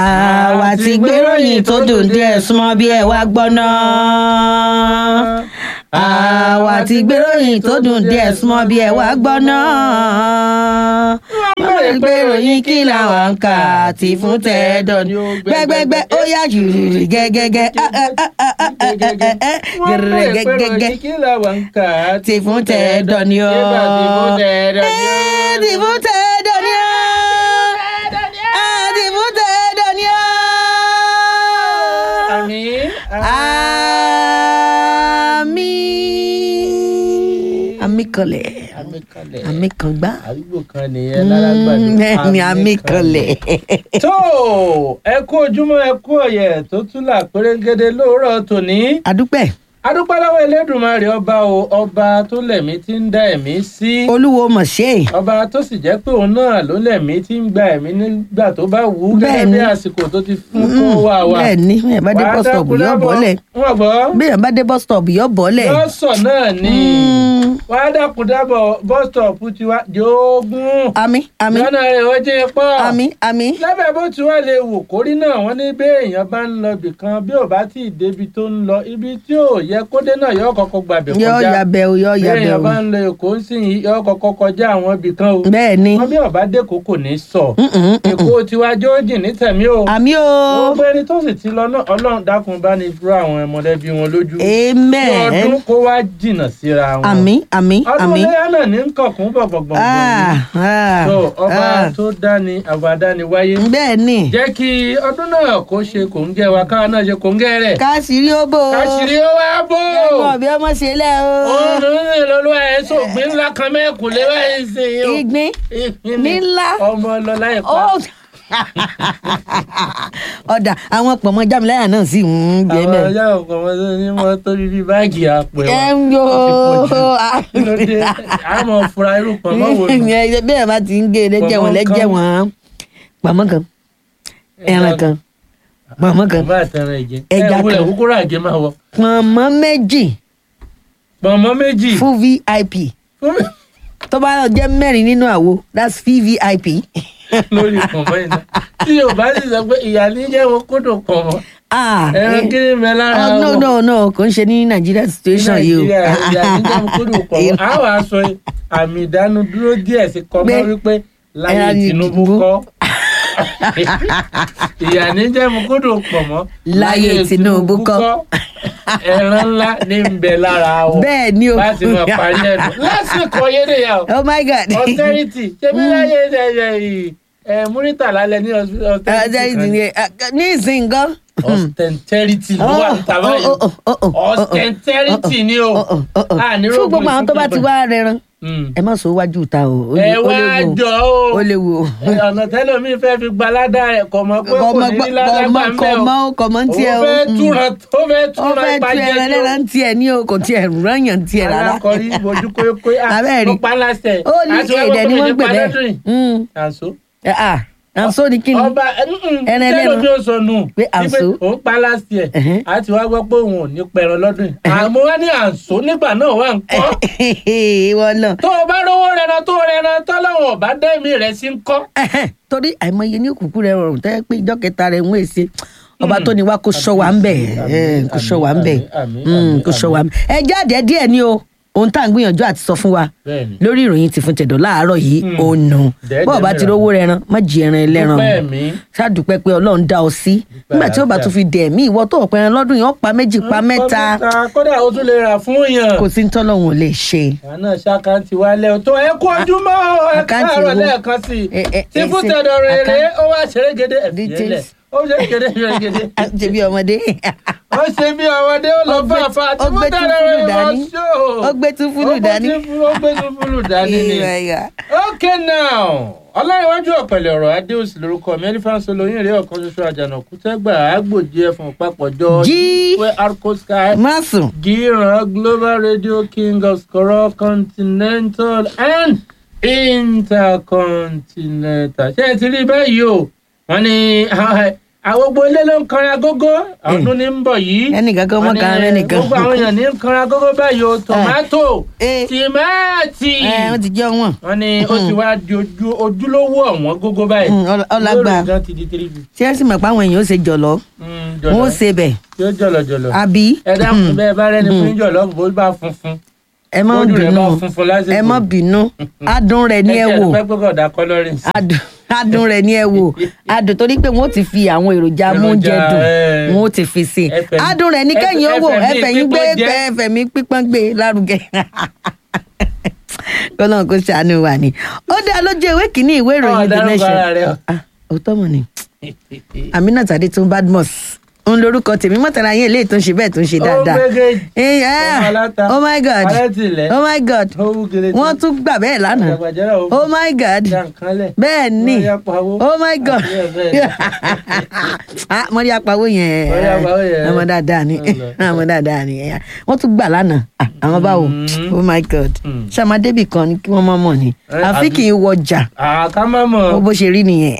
àwa ti gbéròyìn tó dùn díẹ̀ súnmọ́ bí ẹ wá gbọ́ náà. àwa ti gbéròyìn tó dùn díẹ̀ súnmọ́ bí ẹ wá gbọ́ náà. wọ́n lè gbéròyìn kí làwọn ń kà tí fún tẹ́ẹ̀dọ̀ ni. gbẹgbẹgbẹ ó yá jùrùrù gẹ́gẹ́gẹ́ gẹ́gẹ́gẹ́ kí làwọn ń kà á tí fún tẹ́ẹ̀dọ̀ ni ó. Nígbà tí fún tẹ́ẹ̀dọ̀ ni ó. Eh, tí fún tẹ́ẹ̀dọ̀ ni ó. Ah, tí fún tẹ́ẹ̀dọ̀ ni ó. Àmín. Àmín. Àmín kanlẹ̀. Àmín kalẹ̀. Àmín kan gbá. àdúgbò kan nìyẹn lálágbàdo. Bẹ́ẹ̀ ni àmín kanlẹ̀. tó ẹ kú ojúmọ́ ẹ kú ọ̀yẹ̀ tó tún là pérégede lóòrọ̀ tòní. Àdúpẹ́. adúpẹ́ lọ́wọ́ elédùnmarè ọba o ọba tó lẹ̀mí tí ń dá ẹ̀mí sí. Olúwo mọ̀ ṣe é. ọba tó sì jẹ́ pé òun náà ló lẹ̀mí tí ń gba ẹ̀mí nígbà tó bá wù ú gẹ́gẹ́ Bẹ́ẹ̀ni. bí àsìkò tó ti fún kó wà wá. Bẹ́ẹ̀ ni, bẹ́ẹ̀ bá dé bus stop yóò bọ́lẹ̀. wọ́n gbọ́. Bẹ́ẹ̀ bá dé bus stop yóò bọ́lẹ̀. lọ́sọ̀ náà ni Mm. wàá dákun dábọ̀ bus stop tiwa jogún. Àmín àmín lọ́nà rẹ̀ ó jẹ́ pọ̀. àmín àmín. lábẹ́ bó ti wá lè wò kórí náà wọ́n ní bí èèyàn bá ń lọ ibì kan bí ò bá tí ì débi tó ń lọ ibi tí ò yẹ kó dé náà yóò kọ́kọ́ gbàbẹ̀ Yóò kọjá yabẹ̀ o, yóò bí yabẹ̀ èèyàn o. bá ń lọ èkó ń sìn yìí yóò kọ́kọ́ kọjá àwọn ibì kan o Bẹ́ẹ̀ ni. wọ́n bí ọ̀bá dẹ́kọ̀ kò ní sọ Mm, mm, mm, mm. èkó tiwa jó jìn ní tẹ̀mí o Àmín o. gbogbo ẹni tó sì ti lọ náà ọlọ́run dákun bá ní dúró àwọn mọ̀lẹ́bí wọn lójú kí Amen. ọdún kó wá jìnnà síra wọn Àmín àmín ọdún àmín. léyà náà ní kọ̀kún bọ̀gbọ̀gbọ̀gbọ̀ Ah, ah, so ọba ah. tó dání àbádáni wáyé Bẹ́ẹ̀ ni. jẹ́ kí ọdún náà kó ṣe kòńgẹ́ wa káwa náà ṣe kòńgẹ́ rẹ̀ Káṣírí ó bò ó. káṣírí ó wá bò Ẹ̀gbọ́n bí ọmọ ṣe lẹ̀ o. òun ní lọ́lọ́ ẹ̀ sóògbín ńlá kan mẹ́kùn lé báyìí sí i o. Ìgbín Ìgbín ní ńlá. ọmọ ọlọ́lá ẹ̀ pa Ó. Ọ̀dà àwọn pọ̀mọ́ jámiláyà náà sì ń gbé àwọn mẹ́. ọjà ọkọ̀ wọn tó ní wọn tó bí báàgì àpò Ẹ ẹ̀wà ń yo. kí ló dé àmọ́ fura irú pọ̀ mọ́ wò ni. Bẹ́ẹ̀ bá ti ń gé lẹ́jẹ̀ wọn lẹ́jẹ̀ wọn. Pọ̀mọ́ kan, ẹran kan, pọ̀mọ́ kan, bàbá àtẹrẹ ìjẹ Ẹja ẹ wúlẹ̀ kan. kúkúrú àgé máa wọ pọ̀mọ́ méjì pọ̀nmọ́ méjì fún VIP. fún mi Tó bá lọ jẹ́ mẹ́rin nínú àwo, that's VVIP. lórí pọ̀nmọ́ iná tí yorùbá sì sọ pé ìyá ní jẹ́ wọn kódò pọ̀nmọ́ Ah, ẹran eh, kí ni mẹ lára Oh, no, wọn. no, no, kò ń ṣe ní Nigeria situation yìí o. Nàìjíríà ìyá ní jẹ́ wọn kódò pọ̀nmọ́ a wàá sọ àmì ìdánudúró díẹ̀ sí kọ́kọ́ Pé wípé láyé ẹran ní Tinubu Tinubu. kọ́ ìyá ní jẹ́ wọn kódò pọ̀nmọ́ Láyé Tinubu kọ́. ẹran ńlá ní ń bẹ lára wọn Bẹ́ẹ̀ ni o. láti máa parí ẹ̀dùn lásìkò yédèyà o Oh my God. austerity ṣé bí láyé ẹ̀yẹ yìí ẹ̀ múrítà lálẹ́ ní Austerity austerity ni eh, ní ìsìn gan. austerity ló wà níta báyìí Oh, oh, oh, oh, oh, oh, austerity ni o oh, oh, oh, oh. Ah, ní Fún gbogbo rògbò àwọn tó bá ti wá rẹran, Mm. ẹ má sọ wájú ta o. Ó ẹ lè- ó wá léwu o. jọ o Ó léwu o. ọ̀nà tẹ́lómi fẹ́ fi gba ládàá rẹ̀ kọ̀ mọ́ pé kò Kọ̀mọ́ ní ní ládàá gbà ń bẹ̀ o kọ̀mọ́ kọ̀mọ́ ń tiẹ̀ o. òun fẹ́ Mm. túran ó fẹ́ Ó túran fẹ́ tu ìpàjẹ́ ẹran ni o lẹ́ran tiẹ̀ ní o, kò tiẹ̀ rányàn tiẹ̀ rárá. alákọ̀ọ́rí bojú kóyókóyó Abẹ́ẹ̀ rí. mo pa láṣẹ Ó ní èdè ni wọ́n ń pè bẹ́ẹ̀. Mm. àṣọ Eh, Ah, àǹsó ni kí ni? ọba Ẹran ẹran ẹlẹ́ran. bí ó sọ nù Pé àǹsó. òun pa láṣẹ ẹ̀ Ẹ̀hẹ́n. àti wá gbọ́ pé òun ò ní pẹran lọ́dún yìí àmọ́ wá ní àǹsó nígbà náà wà ń kọ́ Ìwọ náà. tó o bá rówó rẹran tó rẹran tọ́lọ́wọ̀n ọ̀bá dẹ́mi rẹ̀ sí ń kọ́ Ẹhẹ́n, torí àìmọye ní òkùnkùn rẹ rọrùn tẹ́ pé ìjọ kẹta rẹ ń wé ṣe ọba tó ní wá kó sọ wá ń bẹ̀ Àmín, kó sọ wá ń bẹ̀ àmín, àmín, Mm, àmín, kó sọ wá ń bẹ̀. ẹ jáde díẹ̀ ni o ohun tá à ń gbìyànjú àti sọ fún wa bẹ́ẹ̀ni lórí ìròyìn ti fún tẹ̀dọ̀ láàárọ̀ yìí Mm. ó nù Dẹ́ẹ̀dẹ́ bọ́ọ̀ bá ti mìíràn. rówó rẹran má jí ẹran ẹlẹ́ran dúpẹ́ mi ṣáàdùpẹ́ pé ọlọ́run dá ọ sí nígbà tí ó bá àlàáfíà. tún fi dẹ̀ mí ìwọ tó ọ̀pẹ ẹran lọ́dún yìí ó pa méjì pa mẹ́ta kódà ó tún lè rà fún yàn kò sí ní tọ́lọ́run ò lè ṣe. àná ṣàkántì wálé o tó ẹ kú ojúmọ́ o, ẹ Àkáǹtì káàárọ̀ wo? lẹ́ẹ̀kan sí i Ẹ- ẹ- tí ẹ fún ṣe- tẹ̀dọ̀ rere àkáǹtì- ó wá ṣerégede ẹ̀fìyẹ́lẹ̀ Details. ó ṣerégede ṣerégede ṣe bí ọmọdé ó ṣe bí ọmọdé ó lọ Ó bá gbé- àfa tí ó fún gbé tẹ̀dọ̀ túfúlù rere lọ dání. ṣó ó gbé túfúlù dání. ó gbé túfúlù dání ni. Ìwà ìwà. okay now ọlọ́rinwájú ọ̀pẹ̀lẹ̀ ọ̀rọ̀ adéòsì lórúkọ mi ẹlífàǹsì olóyìn rèé ọ̀kan ṣoṣo àjànàkú tẹ́gbà àgbòjì ẹ̀fọ̀n papọ̀jọ Jí. wẹ́ arco sky má sùn. gíran global radio king of skoro continental and intercontinental ṣé ẹ ti rí báyìí o wọ́n ní àgbogbo ilé ló ń kanra gógó ọdún ní ń bọ̀ yìí. ẹnìkan kan mọ́ Wọ́n ní kan rẹ́nìkan. gbogbo àwọn èèyàn ní ń kanra gógó báyìí o tòmátò Eh. tìmáàtì. ẹ wọ́n ti jẹ́ wọn. wọ́n ní ó ti wá di ojú ojúlówó ọ̀wọ́n gógó báyìí. Mm, ọl- ọlágbà. Lórí gan ti di three fifty. tí ẹ sì mọ̀ pé àwọn èèyàn ó ṣe jọ̀lọ́ Mm, wọn ó jọ̀lọ̀. ṣe bẹ̀ yóò jọ̀lọ̀ jọ̀lọ̀. àbí ẹ dáhùn bẹ́ẹ̀ bá rẹ́ni fún jọ̀lọ̀ bó bá funfun. ẹ má Bójú rẹ̀ bínú bá funfun lásìkò. ẹ má bínú adùn rẹ̀ ní ẹ wò ẹ pẹ́ pẹ́ kọ̀ coloring sí. adùn adùn rẹ̀ ní ẹ wò adùn torí pé wọn ó ti fi àwọn èròjà amóúnjẹ Èròjà, dùn eh. wọn ó ti fi sí i Ẹfẹ̀ mi- adùn rẹ̀ ní kẹ́yìn ó wò ẹfẹ̀ mi ẹfẹ̀ yín gbé pípọ́n jẹ́. ẹfẹ̀ mi pípọ́n gbé lárugẹ kọ́lọ́n kó ṣàánú wa ni ó dá lójú ìwé kìíní ìwé ìròyìn the dárúkọ nation ara rẹ o. Ah, òótọ́ mọ̀ ni aminat adetun badmus ń lorúkọ tèmi mọ́tàlá yín eléyìí tó ń ṣe bẹ́ẹ̀ tó ń ṣe dáadáa Ó gbégé Eh, yeah. ọmọ aláta, oh my god alátìlẹ̀, oh my god ó wú gèlè tí- wọ́n tún gbà bẹ́ẹ̀ lánàá àjàgbàjẹ́rà ó oh my god dá nǹkan lẹ̀. bẹ́ẹ̀ ni Wọ́n yá pawó. oh my god Àti bẹ́ẹ̀ bẹ́ẹ̀ lọ. ah mọ́rí apawó yẹn Mọ́rí apawó yẹn. ọmọ dáadáa ni Ọlọ. ọmọ dáadáa ni wọ́n tún gbà lánàá Ah, àwọn báwo Mm. oh my god Mm. ṣàmàdébì kan ni kí wọ́n mọ̀ mọ̀ ni Eh, àfi àbí- kì í wọjà àká má mọ̀. ó bó ṣe rí nìyẹn.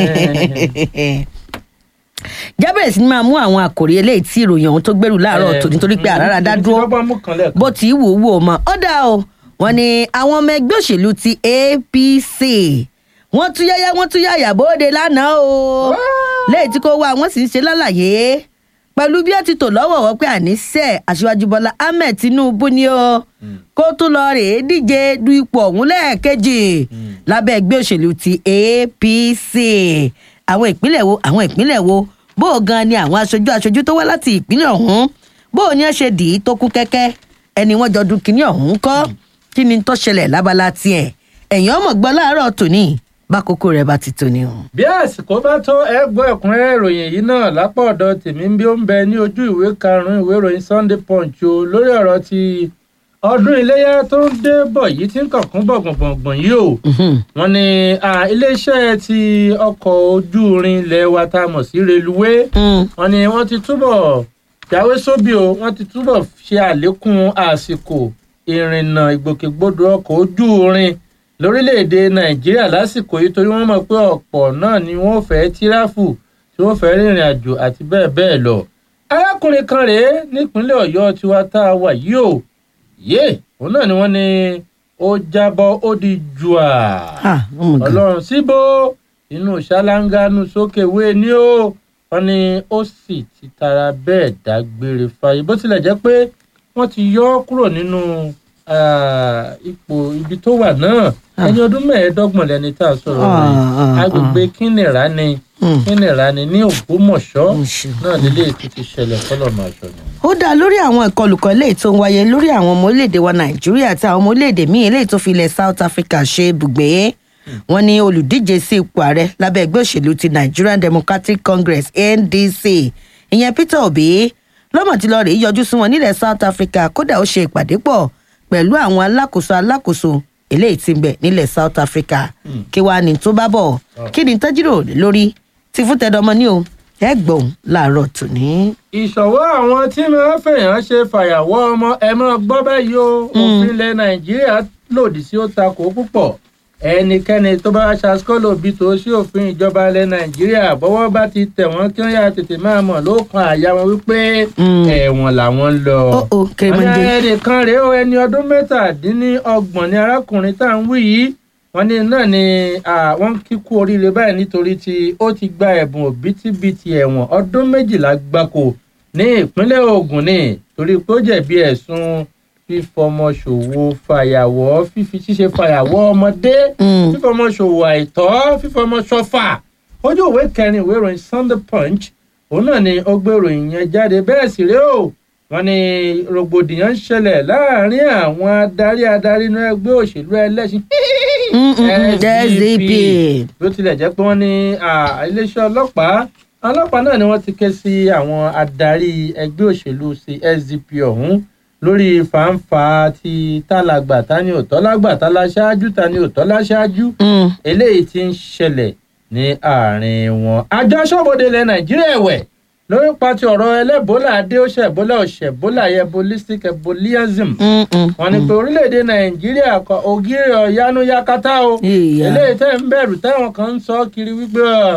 jábẹ̀rẹ̀ sí ni máa mú àwọn àkòrí eléyìí tí ìròyìn ọ̀hún tó gbèrú láàárọ̀ tòní torí pé àràrà dá dúró bó ti wù ú wò mọ́ ó dá o wọ́n ní àwọn ọmọ ẹgbẹ́ òṣèlú ti apc wọ́n tún yáyá wọ́n tún yáyà bóde lánàá o lẹ́yìn tí kò wá wọ́n sì ń ṣe lálàyé pẹ̀lú bí ó ti tò lọ́wọ́wọ́ pé àníṣe aṣíwájú bọ́lá ahmed tinubu ni o kó tún lọ rèé díje du ipò ọ̀hún lẹ́ẹ̀kejì lábẹ́ ẹgbẹ́ òṣèlú ti apc àwọn ìpínlẹ̀ wo àwọn ìpínlẹ̀ wo bó o gan ni àwọn aṣojú aṣojú tó wá láti ìpínlẹ̀ ọ̀hún bó o ní ẹ ṣe dì í tó kún kẹ́kẹ́ ẹni wọ́n jọ dun kínní ọ̀hún kọ́ kí ni tó ṣẹlẹ̀ lábala tiẹ̀ ẹ̀yìn ọmọ gbọ́ láàárọ̀ tòní bákòókò rẹ̀ bá ti tòní o. bí àsìkò bá tó ẹ gbọ́ ẹ̀kúnrẹ́rẹ́ ìròyìn yìí náà lápá ọ̀dọ̀ tèmi ń bí ó ń bẹ ní ojú ìwé karùn-ún ìwé ìròyìn sunday punch o lórí ọ̀rọ̀ ti ọdún iléyà tó ń dé bọ̀ yìí tí ń kọ̀ọ̀kan bọ̀ gbọ̀ngbọ̀ngbọ̀n yìí o wọ́n ní ah, iléeṣẹ́ ti ọkọ̀ ojú irin ilẹ̀ wa tá a mọ̀ sí reluwé wọ́n ní wọ́n ti túbọ̀ jáwé sóbì o wọ́n ti túbọ̀ ṣe àlékún àsìkò ìrìnnà ìgbòkègbodò ọkọ̀ ojú irin lórílẹ̀‐èdè nàìjíríà lásìkò yìí torí wọ́n mọ̀ pé ọ̀pọ̀ náà ni wọ́n fẹ́ tíráfù tí wọ́n fẹ́ rìnrìn àjò àti bẹ́ẹ̀ bẹ́ẹ̀ lọ. arákùnrin kan rèé nípínlẹ̀ ọ̀yọ́ tiwa tá a wà yìí o yé òun náà ni wọ́n ní ó jábọ́ ó di jùà Ah, oh my God. ọlọ́run síbò inú ṣáláńgánú sókè wé ni ó wọ́n ní ó sì ti tara bẹ́ẹ̀ dágbére fáyé bó tilẹ̀ jẹ́ pé wọ́n ti yọ ọ́ kúrò nínú ah, ipò ibi tó wà náà ẹni ọdún mẹ́ẹ̀ẹ́dọ́gbọ̀n lẹni tá a sọ̀rọ̀ Ah, rẹ̀ ah, agbègbè kínìrà ni Mm. kínìrà ni ní ògbómọ̀ṣọ́ Ó ṣeun. náà nílé ètò ti ṣẹlẹ̀ fọlọ́mọ aṣọ ni. ó dá lórí àwọn ìkọlùkọ eléyìí tó ń wáyé lórí àwọn ọmọ orílẹ̀-èdè wa nàìjíríà àti àwọn ọmọ orílẹ̀-èdè míì eléyìí tó fi ilẹ̀ south africa ṣe ibùgbé wọn ní olùdíje sí ipò ààrẹ lábẹ́ ẹgbẹ́ òṣèlú ti nigerian democratic congress ndc ìyẹn peter obi lọ́mọ̀ tí lọ́ọ́ rèé yọjú sí wọn nílẹ̀ south africa kódà ó ṣe ìpàdé pọ̀ pẹ̀lú àwọn alákòóso alákòóso eléyìí tí ń bẹ nílẹ̀ south africa kí wàá ní tó bá bọ̀ kí ni tọ́júrò lórí ti fún tẹdọmọ ní o ẹ gbọ̀n láàárọ̀ tòní. ìṣọ̀wọ́ àwọn tí máa ń fèèyàn ṣe fàyàwọ́ ọmọ ẹ máa gbọ́ báyìí o òfin ilẹ̀ nàìjíríà lòdì sí ó takò púpọ̀ ẹnikẹ́ni tó bá ṣàṣkọ́lò bí tó sí òfin ìjọba ilẹ̀ nàìjíríà bọ́wọ́ bá ti tẹ̀ wọ́n kí wọ́n yà tètè máa mọ̀ ló kan àyà wọn wípé Mm. ẹ̀wọ̀n làwọn ń lọ. Ó, ó, Kérémọdé. Wọ́n ní ẹnìkan rèé o ẹni ọdún mẹ́tàdínlọ́gbọ̀n ni arákùnrin tá à ń wí yìí wọ́n ní náà ni ah, wọ́n kí kú oríire báyìí nítorí tí ó ti gba ẹ̀bùn òbítíbitì ẹ̀wọ̀n ọdún méjìlá gbáko ní ìpínlẹ̀ Ògùn ni torí pé ó jẹ̀bi ẹ̀sùn fífọmọ ṣòwò fàyàwọ́ fífi ṣíṣe fàyàwọ́ ọmọdé Mm. fífọmọ ṣòwò àìtọ́ fífọmọ ṣọfà ojú ìwé kẹrin ìwé ìròyìn Sunday Punch òun náà ni ó gbé ìròyìn yẹn jáde bẹ́ẹ̀ sì rèé o wọ́n ní rògbòdìyàn ń ṣẹlẹ̀ láàrin àwọn adarí adarí inú ẹgbẹ́ òṣèlú ẹlẹ́sìn Mm, mm, mm, SDP. bó tilẹ̀ jẹ́ pé wọ́n ní ah, iléeṣẹ́ ọlọ́pàá ọlọ́pàá náà ni wọ́n ti ké sí àwọn adarí ẹgbẹ́ òṣèlú sí SDP ọ̀hún lórí fàǹfà ti tálàgbà tani òtọ́ lágbà tálá ṣáájú tani òtọ́ láṣáájú Mm. eléyìí ti ń ṣẹlẹ̀ ní àárín wọn. àjọ aṣọ́bodè ilẹ̀ nàìjíríà ẹ̀wẹ̀ lórí pati ọ̀rọ̀ ẹlẹ́bólà adé ó ṣe ẹ̀bólà ọ̀ṣẹ̀ ẹ̀bólà ebolistic ebolism Mm, mm, wọn ní pé orílẹ̀-èdè nàìjíríà kọ ògiri ọ̀yánu yakata o Ìyá. eléyìí tẹ́ ń bẹ̀rù táwọn kan ń sọ kiri wípé ọ,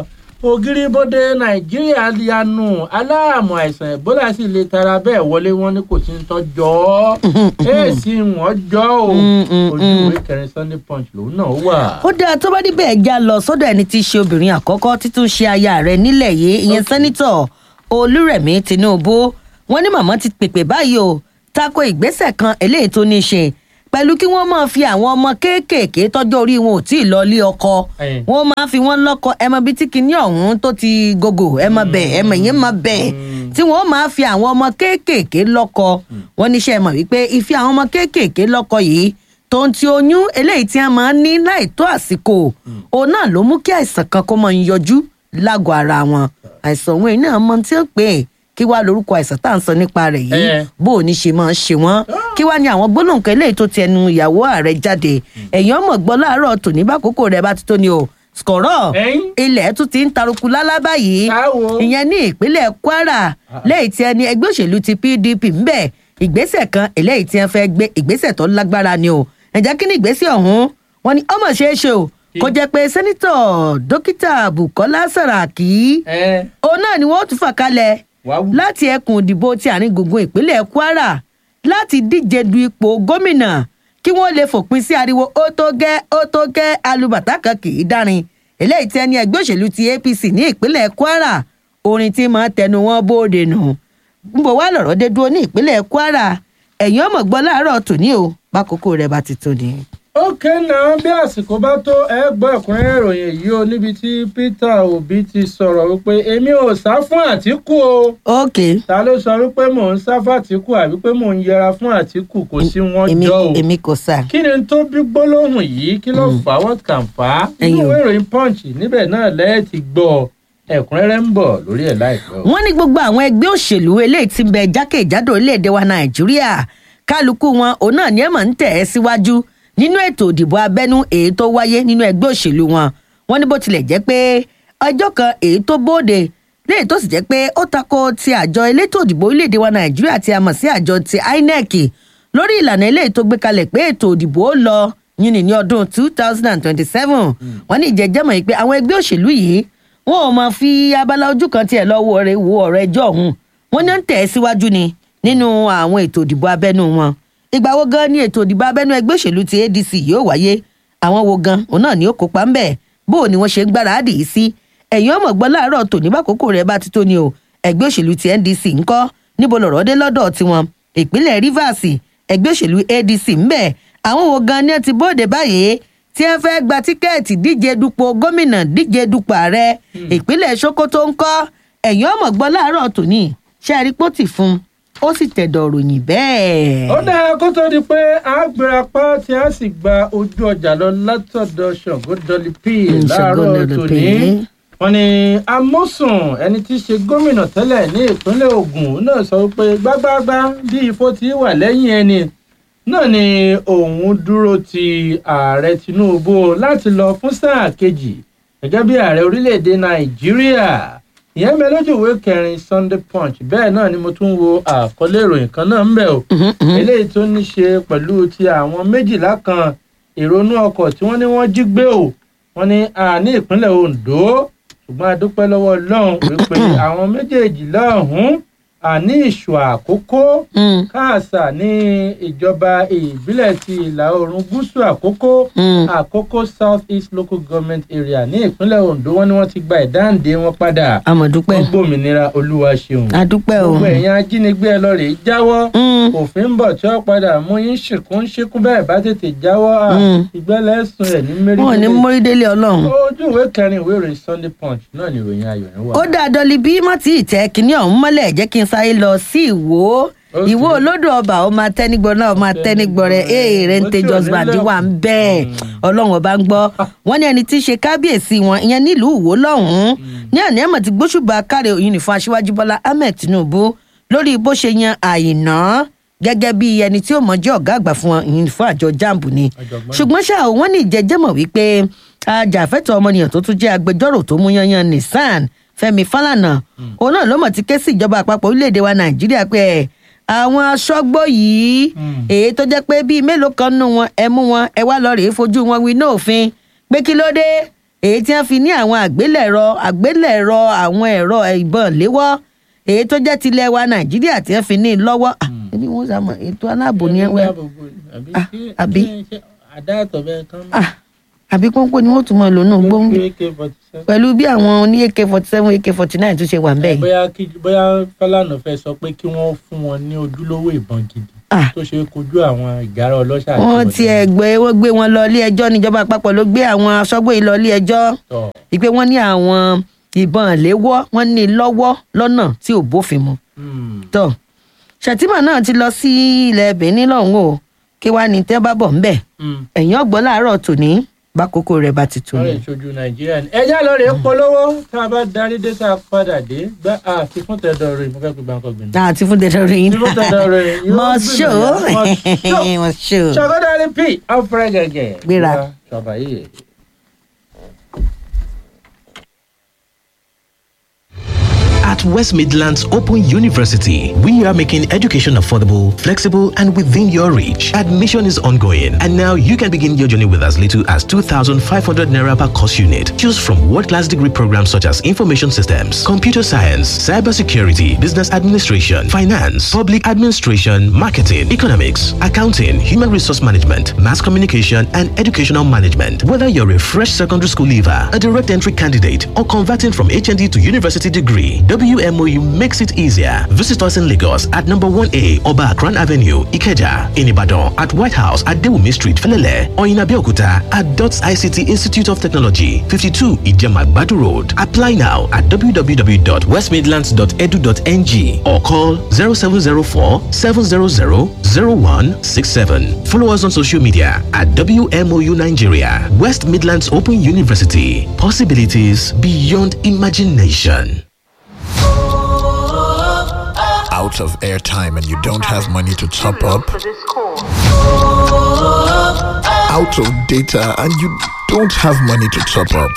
ògiri-bóde nàìjíríà yanu aláàmù àìsàn ebola sì lè tara bẹ́ẹ̀ wọlé wọn ní kò sí ń tọ́jọ́ èsì wọn jọ o ojú ìwé kẹrin sunday punch lòun náà wà. ó dáa tó bá níbẹ̀ já lọ sọ́dọ̀ ẹni tí í ṣe obìnrin àkọ́kọ́ títún ṣe aya rẹ̀ nílẹ̀ yìí ìyẹn sẹ́nitọ̀ olúrẹ̀mí tinubu wọ́n ní màmá ti pèpè báyìí o tako ìgbésẹ̀ kan eléyìí tó ní í ṣe pẹ̀lú kí wọ́n máa fi àwọn ọmọ kéékèèké tọ́jọ́ orí wọn ò tí ì lọ ilé ọkọ Ẹ̀yìn. wọ́n máa fi wọ́n lọ́kọ ẹ mọ bí tí kinní ọ̀hún tó ti gògò ẹ mọ bẹ̀ ẹ mọ ìyẹn mọ bẹ̀ tí wọ́n máa fi àwọn ọmọ kéékèèké lọ́kọ wọ́n níṣẹ́ mọ̀ wípé ìfi àwọn ọmọ kéékèèké lọ́kọ yìí tó ń ti oyún eléyìí tí a máa ń ní láì tó àsìkò òun náà ló mú kí àìsàn kan kó máa ń yọjú lágọ̀ọ́ ara wọn àìsàn òun yìí náà mọ tí ó pè é kí wàá lórúkọ àìsàn tá à ń sọ nípa rẹ̀ yìí Ẹ. bó o ní ṣe máa ń ṣe wọ́n kí wàá ní àwọn gbólóhùn kan eléyìí tó ti ẹnu ìyàwó ààrẹ jáde ẹ̀yìn ọmọ gbọ́ láàárọ̀ tòní bá kókó rẹ̀ bá ti tó ni o skọ̀rọ̀ Ẹ̀yìn. ilẹ̀ tún ti ń taruku lálá báyìí Táwo. ìyẹn ní ìpínlẹ̀ kwara lẹ́yìn tí ẹni ẹgbẹ́ òṣèlú ti pdp ń bẹ̀ ìgbésẹ̀ kan eléyìí tí wọ́n fẹ́ gbé ìgbésẹ̀ tó lágbára ni o ẹ̀jẹ̀ kí ni ìgbésẹ̀ ọ̀hún wọn ni ọmọ ṣeé ṣe o kó jẹ́ pé sẹ́nitọ̀ dókítà bukola saraki ẹ òun náà ni wọ́n tún fà kalẹ̀ wá wù. láti ẹkùn ìdìbò ti àárín gbùngbùn ìpínlẹ̀ kwara láti díje du ipò gómìnà kí wọ́n lè fòpin sí ariwo ó tó gẹ́ ó tó gẹ́ alùbàtà kan kì í dárin eléyìí tí ẹni ẹgbẹ́ òṣèlú ti apc ní ìpínlẹ̀ kwara orin tí máa tẹnu wọn bóde nù ń bọ̀ wá lọ̀rọ̀ dé dúró ní ìpínlẹ̀ kwara ẹ̀yìn ọmọ gbọ́ láàárọ̀ tòní o bákòókò rẹ̀ bá ti tó ni. ókè náà bí àsìkò bá tó ẹ gbọ́ ẹ̀kúnrẹ́rẹ́ ìròyìn yìí o níbi tí peter obi ti sọ̀rọ̀ wípé èmi ò sá fún àtìkù o ok ta ló sọ wípé mò ń sá fún àtìkù àbí pé mò ń yẹra fún àtìkù kò sí wọn èmi jọ o èmi kò sà. kí ni tó bí gbólóhùn yìí kí ló fà á what can fà á nínú Ẹ̀yin o. ìwé ìròyìn punch níbẹ̀ náà lẹ́ẹ̀ ti gbọ́ ẹ̀kúnrẹ́rẹ́ ń bọ̀ lórí ẹ̀ láìpẹ́ o. wọ́n ní gbogbo àwọn ẹgbẹ́ òṣèlú eléyìí ti ń bẹ jákèjádò orílẹ̀-èdè wa nàìjíríà kálukú wọn òun náà ni ẹ̀ mọ̀ ń tẹ̀ ẹ́ síwájú nínú ètò ìdìbò abẹ́nú èyí tó wáyé nínú ẹgbẹ́ òṣèlú wọn wọ́n ní bó tilẹ̀ jẹ́ pé ọjọ́ kan èyí tó bóde léyìí tó sì jẹ́ pé ó tako ti àjọ elétò ìdìbò orílẹ̀-èdè wa nàìjíríà tí a mọ̀ sí àjọ ti inec lórí ìlànà eléyìí tó gbé kalẹ̀ pé ètò ìdìbò ó lọ yìnyín ní ọdún two thousand and twenty-seven wọ́n ní ìjẹ́jẹ́mọ̀ yìí pé àwọn ẹgbẹ́ òṣèlú yìí wọn ò máa fi abala ojú kan tiẹ̀ lọ́wọ́ rẹ̀ wo ọ̀rọ̀ ẹjọ́ ọ̀hún wọn ní ó ń tẹ̀ ẹ́ síwájú ni nínú àwọn ètò ìdìbò abẹ́nú wọn ìgbà wo gan ni ètò ìdìbò abẹ́nú ẹgbẹ́ òṣèlú ti adc yóò wáyé àwọn wo gan òun náà ni ó kópa ń bẹ̀ bó o ni wọ́n ṣe ń gbáradì yìí sí ẹ̀yìn ọmọ gbọ́ láàárọ̀ tòní bákòókò rẹ̀ bá ti tó ni o ẹgbẹ́ òṣèlú ti ndc ńkọ́ níbo lọ̀rọ̀ dé lọ́dọ̀ tiwọn ìpínlẹ̀ rivers ẹgbẹ́ òṣèlú adc ń bẹ̀ àwọn wo gan ni ẹ ti bóde báyìí tí ẹ fẹ́ gba tíkẹ́ẹ̀tì díje dupò gómìnà díje dupò ààrẹ ìpínlẹ̀ sokoto ń kọ́ ẹ̀yìn ọmọ gbọ́ láàárọ̀ tòní ṣe àrípòtì fún un ó sì tẹ̀dọ̀ ròyìn bẹ́ẹ̀. ó dáa kó tó di pé a gbéra pa tí a sì gba ojú ọjà lọ látọ̀dọ̀ ṣọ̀gbó dolly p Mm, Ṣàngó láàárọ̀ Dolly P. tòní wọn ni amósùn ẹni tí í ṣe gómìnà tẹ́lẹ̀ ní ìpínlẹ̀ ogun náà sọ wípé gbágbáágbá bí ifo ti wà lẹ́yìn ẹni náà ni òun dúró ti ààrẹ tinubu láti lọ fún sáà kejì gẹ́gẹ́ bí ààrẹ orílẹ̀-èdè nàìjíríà ìyẹn bẹ lójú ìwé kẹrin sunday punch bẹ́ẹ̀ náà ni mo tún wo àkọlé ìròyìn kan náà ń bẹ̀ o eléyìí tó ní ṣe pẹ̀lú ti àwọn méjìlá kan ìrònú ọkọ̀ tí wọ́n ní wọ́n jí gbé o wọ́n ní a ní ìpínlẹ̀ ondo ṣùgbọ́n a dúpẹ́ lọ́wọ́ ọlọ́run wípé àwọn méjèèjì lọ́hùn-ún àní ìṣù àkókò Mm, káàsà ní ìjọba ìbílẹ̀ ti ìlà oòrùn gúúsù àkókò mm. àkókò south east local government area ní ìpínlẹ̀ ondo wọ́n ní wọ́n ti gba ìdáǹdè wọn padà àmọ̀dúpẹ́ wọ́n gbòmìnira olúwa ṣeun adúpẹ́ o. gbogbo ẹ̀yin ajínigbé ẹ lọ rèé jáwọ́ Mm, òfin ń bọ̀ tí ó padà mú yín ṣìkún ṣíkún bẹ́ẹ̀ bá tètè jáwọ́ à, Mm. ìgbẹ́lẹ̀ ẹ̀sùn ẹ̀ ní wọn ò ní mẹ́rin mórídélé ọlọ́run. ojú ìwé kẹrin ìwé ìròyìn sunday punch náà ni ìròyìn ayọ̀ yẹn wà. ó dáa dọ́lí bí má tí ì tẹ́ kínní ọ̀hún mọ́lẹ̀ jẹ́ kí n sáré lọ sí ìwò Okay. ìwò olódò ọba ọmọ atẹnigbọrẹ náà ọmọ atẹnigbọrẹ ee rente Ó tí ò just ní bandi lẹ́kùn. wà ń bẹ́ẹ̀ ọlọ́run ọba ń gbọ́ wọ́n ní ẹni tí í ṣe kábíyèsí wọn ìyẹn nílùú ìwò lọ́hùn-ún ní àná ẹ̀mọ̀ tí gbóṣùbà káre òyìn fún aṣíwájú bọ́lá ahmed tinubu lórí bó ṣe yan àìná gẹ́gẹ́ bí ẹni tí ó mọ̀ jẹ́ ọ̀gá àgbà fún wọn ìyìn fún àjọ jambu ni Ọ̀jọ̀gbọ́n. ṣùgbọ́n ṣá o, wọ́n ní ìjẹ́jẹ́mọ̀ wípé ajàfẹ́tọ̀ ọmọnìyàn tó tún jẹ́ agbẹjọ́rò tó mú yanyan nissan fẹmi falana òun náà ló mọ̀ ti ké sí ìjọba àpapọ̀ orílẹ̀-èdè wa nàìjíríà pé ẹ̀, àwọn aṣọ́gbó yìí Mm. èyí tó jẹ́ pé bíi mélòó kan nù wọn ẹ mú wọn ẹ wá lọ rèé fojú wọn wí ní òfin pé kí ló dé èyí tí wọ́n fi ní àwọn àgbélẹ̀rọ àgbélẹ̀rọ àwọn ẹ̀rọ ìbọn léwọ́ èyí tó jẹ́ tilẹ̀ wa nàìjíríà tí wọ́n fi ní lọ́wọ́ Ah, ẹbí wọn sàmọ ètò aláàbò ni ẹ wẹ Ah, àbí? àdáàtọ̀ bẹ́ẹ̀ kan Ah, àbí pọ́npọ́n ni wọ́n tún mọ̀ lónà gbóngbó pẹ̀lú bí àwọn oní ak forty seven ak forty nine tún ṣe wà ń bẹ̀ yìí. bóyá kí bóyá Fálànà fẹ́ sọ pé kí wọ́n fún wọn ní ojúlówó ìbọn gidi Ah. tó ṣe kojú àwọn ìgárá ọlọ́ṣà àti wọ́n ọ̀dọ́. ti ẹ̀gbẹ́ wọ́n gbé wọn lọ ilé ẹjọ́ níjọba àpapọ̀ ló gbé àwọn aṣọ́gbó yìí lọ ilé ẹjọ́ Tọ̀. ìpè wọ́n ní àwọn ìbọn léwọ́ wọ́n ní lọ́wọ́ lọ́nà tí ò bófin mu. Hmm. tọ́ ṣètìmọ̀ náà ti lọ sí ilẹ̀ benin lọ́hùn o kí wàá ní tẹ́ bá bọ̀ ńbẹ̀ Hmm. ẹ̀yìn ọ̀gbọ́n láàárọ̀ tòní bákòókò rẹ̀ bá ti tò wọ́n ní. lè ṣojú nàìjíríà ni. ẹja lọ rèé polówó tá a bá darí dé tá a padà dé gbá àfi fún tẹ̀dọ̀ rẹ̀ mo fẹ́ pe gbàǹkan gbìn. àti fún dandan rẹ̀ yín. Tí fún dandan rẹ̀ yóò mọ̀ ṣó gbìyànjú. mọ̀ ṣó. ṣàgọ́dọ̀rin p ọ̀fẹ́ gẹ̀gẹ̀. Gbéra. ṣàbàyè. At West Midlands Open University, we are making education affordable, flexible, and within your reach. Admission is ongoing, and now you can begin your journey with as little as 2,500 naira per course unit. Choose from world-class degree programs such as information systems, computer science, cybersecurity, business administration, finance, public administration, marketing, economics, accounting, human resource management, mass communication, and educational management. Whether you're a fresh secondary school leaver, a direct entry candidate, or converting from HND to university degree, WMOU makes it easier. Visit us in Lagos at number 1A Oba Akran Avenue, Ikeja, in Ibadan at White House at Dewumi Street, Felele, or in Abeokuta at DOTS ICT Institute of Technology, 52 Ijema Badu Road. Apply now at www.westmidlands.edu.ng or call 0704 700 0167. Follow us on social media at WMOU Nigeria, West Midlands Open University. Possibilities beyond imagination. out of airtime and you don't have money to top up, out of data and you don't have money to top up.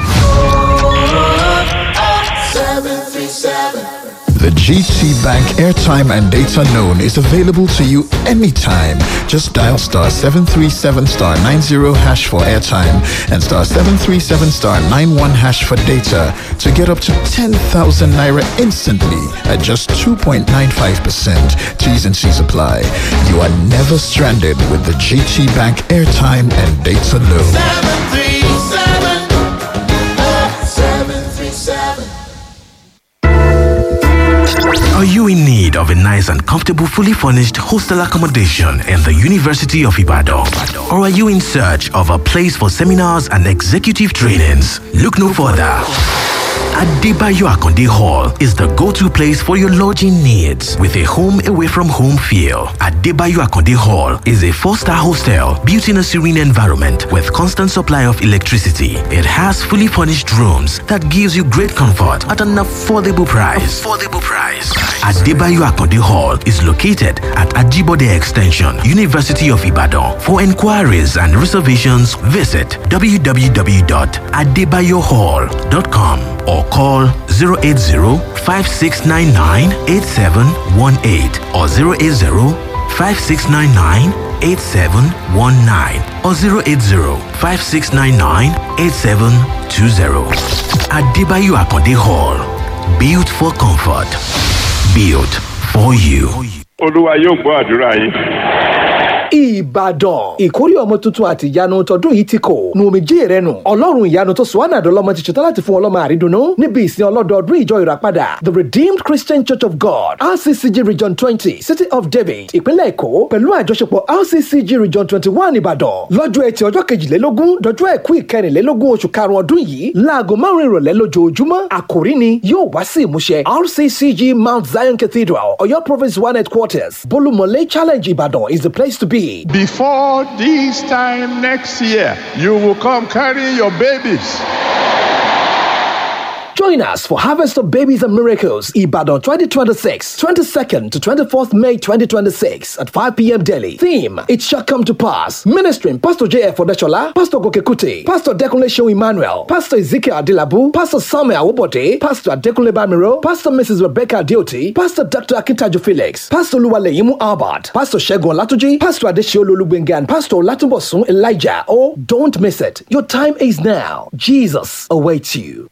The GT Bank airtime and data known is available to you anytime. Just dial star 737 star 90 hash for airtime and star 737 star 91 hash for data to get up to 10,000 naira instantly at just 2.95%. T's and C's apply. You are never stranded with the GT Bank airtime and data known. Are you in need of a nice and comfortable, fully furnished hostel accommodation in the University of Ibadan? Or are you in search of a place for seminars and executive trainings? Look no further. Adebayo Akonde Hall is the go-to place for your lodging needs with a home away from home feel. Adebayo Akonde Hall is a four-star hostel built in a serene environment with constant supply of electricity. It has fully furnished rooms that gives you great comfort at an affordable price. Affordable price. Adebayo Akonde Hall is located at Ajibode Extension, University of Ibadan. For inquiries and reservations, visit www.adebayohall.com or call 080-5699-8718 or 080-5699-8719 or 080-5699-8720. Adebayo Akonde Hall. Built for comfort. Built for you. olúwa yóò gbọ́ àdúrà yín. ìbàdàn ìkórè ọmọ tuntun àti ìyanu tọdún yìí ti kò nu omijé rẹ nù ọlọ́run ìyanu tó sùn ànàdọ́ lọ́mọ ti ṣetán láti fún ọlọ́mọ àrídùnnú níbi ìsìn ọlọ́dọọdún ìjọ ìràpadà the redeemed christian church of god rccg region twenty city of david ìpínlẹ̀ èkó pẹ̀lú àjọṣepọ̀ rccg region twenty one ìbàdàn lọ́jọ́ ẹtì ọjọ́ kejìlélógún dọjọ́ àìkú ìkẹrìnlélógún oṣù karùn-ún ọdún yìí láago márùn ìrọ̀lẹ́ lójoojúmọ́ àkòrí ni yóò wá sí ìmúṣẹ rccg mount zion cathedral ọ̀yọ́ province one headquarters bolumole challenge ìbàdàn is the place to be. Before this time next year, you will come carrying your babies. Join us for Harvest of Babies and Miracles, Ibadan 2026, 22nd to 24th May 2026 at 5 p.m. daily. Theme, It Shall Come to Pass. Ministering Pastor J.F. Odeshola, Pastor Gokekuti, Pastor Dekunle Show Emmanuel, Pastor Ezekiel Adilabu, Pastor Samuel Awobode, Pastor Adekunle Bamiro, Pastor Mrs. Rebecca Dioti, Pastor Dr. Akintaju Felix, Pastor Luwaleyimu Albert, Pastor Shegun Latuji, Pastor Adeshiolu Olugbenga, and Pastor Latubosun Elijah. Oh, don't miss it. Your time is now. Jesus awaits you.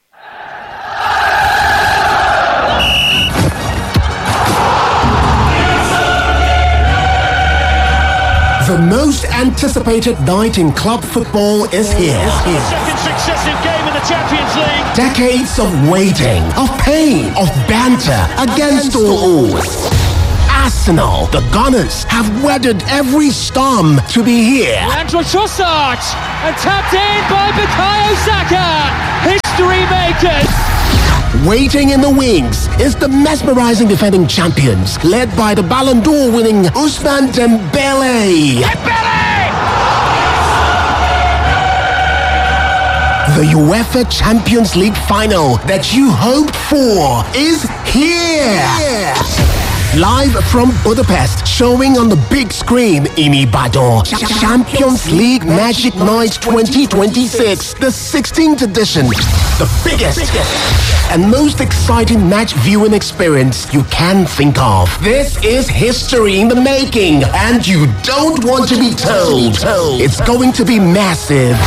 The most anticipated night in club football is here. Second successive game in the Champions League. Decades of waiting, of pain, of banter against all odds. Arsenal, the Gunners, have weathered every storm to be here. Andrew Trossard and tapped in by Bukayo Saka. History makers. Waiting in the wings is the mesmerizing defending champions, led by the Ballon d'Or winning Usman Dembele. The UEFA Champions League final that you hoped for is here. Live from Budapest, showing on the big screen in Ibadan. Champions League Magic Night 2026, the 16th edition. The biggest and most exciting match viewing experience you can think of. This is history in the making, and you don't want to be told. It's going to be massive.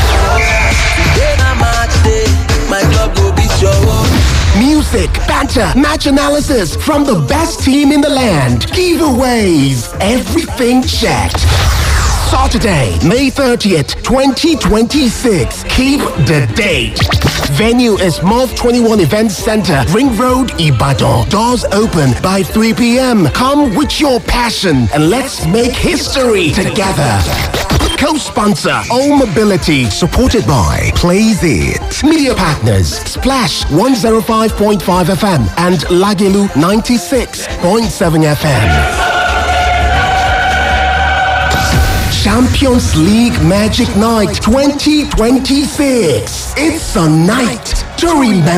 Music, banter, match analysis from the best team in the land. Giveaways, everything checked. Saturday, May 30th, 2026. Keep the date. Venue is MOV 21 Event Center, Ring Road, Ibadan. Doors open by 3 p.m. Come with your passion and let's make history together. Co-sponsor All Mobility, supported by Plays It. Media partners Splash 105.5 FM and Lagilu 96.7 FM. Champions League Magic Night 2026. It's a night to remember.